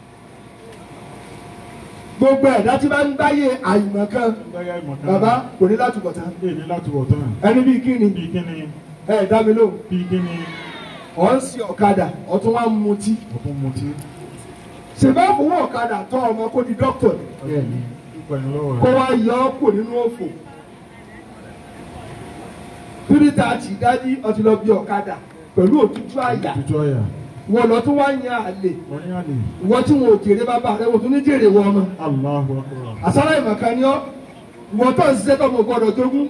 gbogbo ẹ̀dá tí bá ń gbáyé àyùmọ̀ kan gbáyà ìmọ̀ká bàbá kò ní láti bọ̀ tán lè ní láti wọ̀ tán ẹni bíi kí ni bí kíni ẹ dá mi lóhùn bí kíni ọ̀ ń sin ọ̀kadà ọ̀tún wa ń mutí ọ̀tún mutí ṣèbá fowó ọ̀kadà tọ́ ọmọ kó di dókítà ni púpọ̀ ní lọ́wọ́ kó rẹ̀ wá yọ ọ́ kò nínú òfò tírítà àti ìdájí ọtí lọ bí ọ̀kadà pẹ̀lú òtútù àyà tútù àyà wọn lọ tún wá yan àlè wọ́n ní àlè ìwọ tí wọn ò jèrè bàbá rẹ wọn tún ní jèrè wọn ọmọ Allahu Akbar àsálà ìmọ̀kan ni ọ́ ìwọ tó ń ṣiṣẹ́ tó mọ̀ gbọ́dọ̀ jogún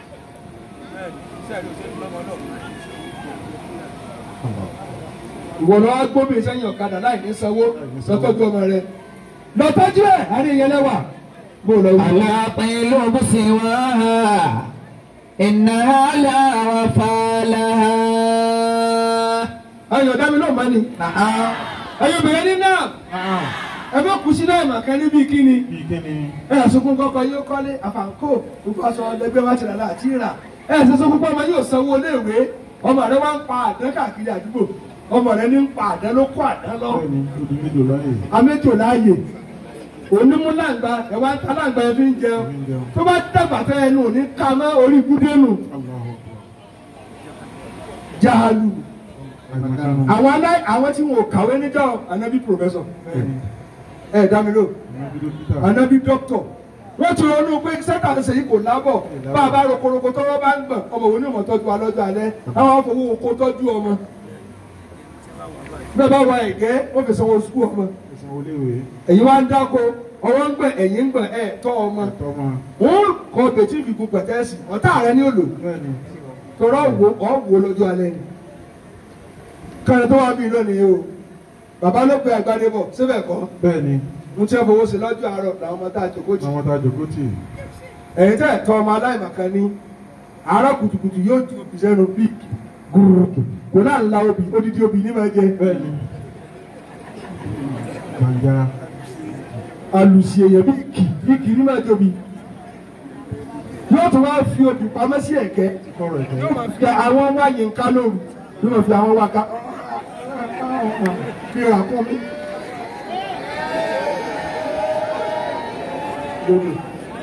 ìwọ lọ wá gbóbi sẹ́yìn ọ̀kadà láì ní sanwó lọ́tọ́jú ọmọ rẹ lọ́tọ́jú ẹ̀ àrí ìyẹn lẹ́wà bó lọ wí. القلوب سواها إنها لا وفى لها ayọ̀ dá mi náà má ni نعم ẹ̀yin obìnrin ní náà Ah, ẹ bá kù sí náà màkà níbi kíni bíi kíni ẹ ẹ̀ sunkún kọ́kọ́ yóò kọ́lé àfàǹkó gbogbo aṣọ ọlẹgbẹ́ wa ti rà láti rà ẹ ẹ̀ sẹ́sọ́ púpọ̀ ọmọ yóò sanwó iléèwé ọmọ rẹ wá ń pa àdán káàkiri àdúgbò ọmọ rẹ ní ń pa àdán ló kó àdán lọ bẹ́ẹ̀ ni odi méjò láyè améjò láàyè onímúláǹgbà ẹ wá ń ta láǹgbà ẹ fi ń jẹun fi ń jẹun. tó bá dàgbà tó ẹnu ní ká mọ́ orí ibùdónù Allahu Akbar. jahalu Àìmọ̀kánu. àwọn alá àwọn tí wọn ò kàwé níjọ́ anabi professor Bẹ́ẹ̀ ni, ẹ dá mi lò àwọn bí dókítà. anabi doctor wọ́n ti ronú pé sẹ́tà ń sèyí kò lábọ̀ bá a bá rokoroko tọ́wọ́ bá ń gbọ̀n ọmọ òun ní ìmọ̀ tọ́jú wa lọ́jọ́ alẹ́ àwọn afọwọ́ oko tọ́jú ọmọ bẹ́ẹ̀ bá wà ẹ̀gẹ́ wọ́n fi sanwó sukú ọmọ Ẹ̀sán oléwé. ẹ̀yin wá ń dáko ọwọ́ ń gbọ̀n ẹ̀yìn ń gbọ̀n ẹ̀ tọ́ ọmọ Ẹ̀tọ́ ma. wọ́n kọ́ bẹ̀tí ìfikún pẹ̀tẹ́sì ọ̀tá rẹ ní òlò Bẹ́ẹ̀ ni. tọrọ wo ọ wo lọ́jọ́ alẹ́ ni kẹrin tó wà bí lónìí o bàbá ló pe àgbàdé bọ̀ síbẹ̀ kọ́ Bẹ́ẹ̀ ni. mo ti ẹ fowó sí lọ́jọ́ àárọ̀ làwọn ọmọ tá a jòkó jì Àwọn tá a jòkó tì. ẹ̀yin tẹ́ ẹ̀ tọ́ ọmọ aláìmọ̀kan ní àárọ̀ kùtùkùtù yóò ju òbí sẹ́nu bí gùrùkù kò náà ń la obì odidi obì ní máa jẹ Bẹ́ẹ̀ ni. Gbàǹjà. àlùsí èèyàn bí kì bí kì ní máa jẹ obì yóò tún wá fi obì pamọ́ sí ẹ̀kẹ́ Kọ́rọ̀ ẹ̀kẹ́. yóò máa fi àwọn wáyé ńká lóru yóò máa fi àwọn wá ká fi rà kún mi. lódò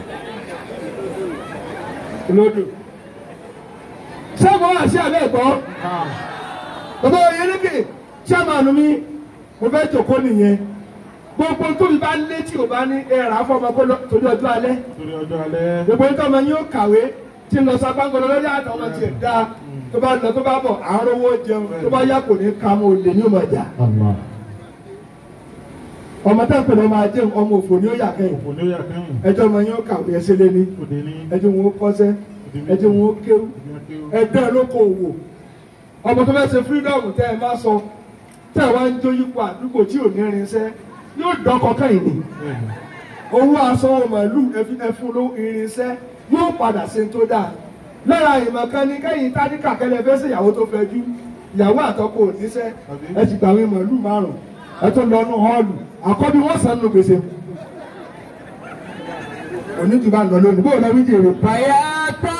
lódò sẹ́gun wá sí abẹ́ ẹ̀gbọ́ bàbá oyèlékè chairman mi mo fẹ́ jòkó nìyẹn gbogbo tóbi bá lé tí o bá ní ẹ̀rà fọmọ kó lọ torí ọjọ́ alẹ́ Torí ọjọ́ alẹ́. gbogbo nítorí ọmọ yín ó kàwé tí ń lọ sábàngọlọ lórí àtọ ọmọ tiẹ̀ dá tó bá lọ tó bá bọ̀ àárọ̀ owó jẹun tó bá yá kò ní ka mọ́ olè ní ọmọ ìjà ọmọ tá à ń pè ní ọmọ ajé ọmọ òfò ní ó yà kẹ́yìn Òfò ní ó yà kẹ́yìn. ẹjọ́ ọmọ yín ó kàwé ẹsẹ̀ lé ní Òde ní. ẹjọ́ wọn ó kọ́sẹ́ ẹjọ́ wọn ó kéwú Ìdí akéwò. ẹgbẹ́ ló kó owó ọmọ tó fẹ́ ṣe fírídọ́ọ̀mù tẹ́ ẹ má sọ tẹ́ ẹ wá ń jó yípo àdúgbò tí ò ní irinṣẹ́ yóò dọ́kọ kẹ́yìn ni Bẹ́ẹ̀ ni. owó aṣọ màálù ẹfun ló irinṣẹ́ yóò padà ṣe tó dáa lára ìmọ̀ kan ní kẹ́yìn tádìkà kẹlẹ́ fẹ́ sí ìyàwó tó fẹ́ jú ìyàwó àtọkọ òníṣẹ́ ẹ ti gbàwé màálù márùn ẹ tó lọ nú họ́ọ̀lù àkọ́bí wọ́n san nù gbèsè òní jù bá ń lọ lónìí bóun lọ wí jèrè فيا